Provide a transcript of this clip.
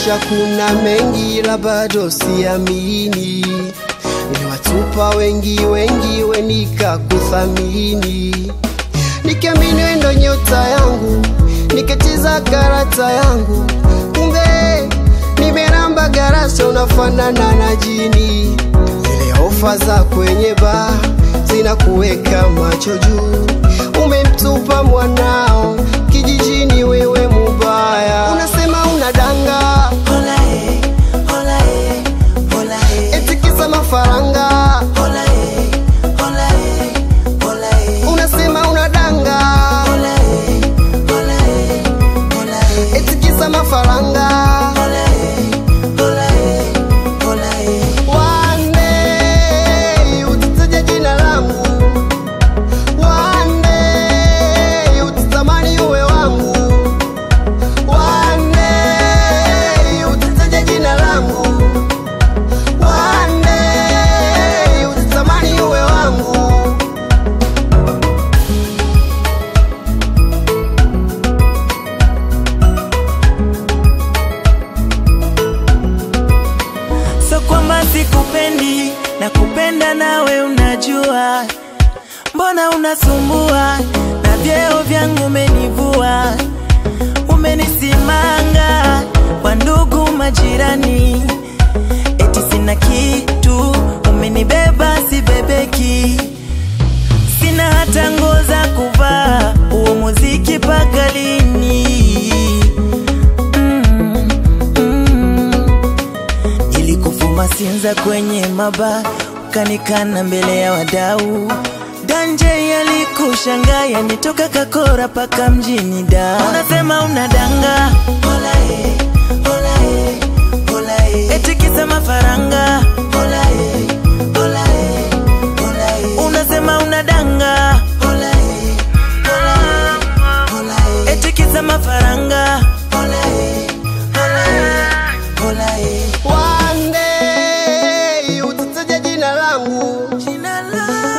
maisha kuna mengi, la bado siamini. Niliwatupa wengi wengi, we nikakuthamini, nikiamini we ndo nyota yangu, nikacheza karata yangu, kumbe nimeramba garasa, unafanana na jini. Zile ofa za kwenye baa zinakuweka macho juu, umemtupa mwanao kijijini, wewe mubaya, unasema unadanga eti kisa mafaranga, unasema unadanga eti kisa mafaranga. One day utataja jina langu, one day utatamani uwe wangu, one day utataja jina langu, one day utatamani uwe wangu. So kwamba sikupendi na kupenda nawe unajua, mbona unasumbua na vyeo vyangu umenivua, umenisimanga kwa ndugu majirani, eti sina kitu, umenibeba sibebeki, sina hata nguo za kuvaa, huo muziki paka lini? mm, mm. ili kufuma sinza kwenye maba ukanikana mbele ya wadau danje yalikushangaa yanitoka kakora paka mjini da unasema unadanga eti kisa mafaranga unasema unadanga eti kisa mafaranga One day utataja jina langu, Jina la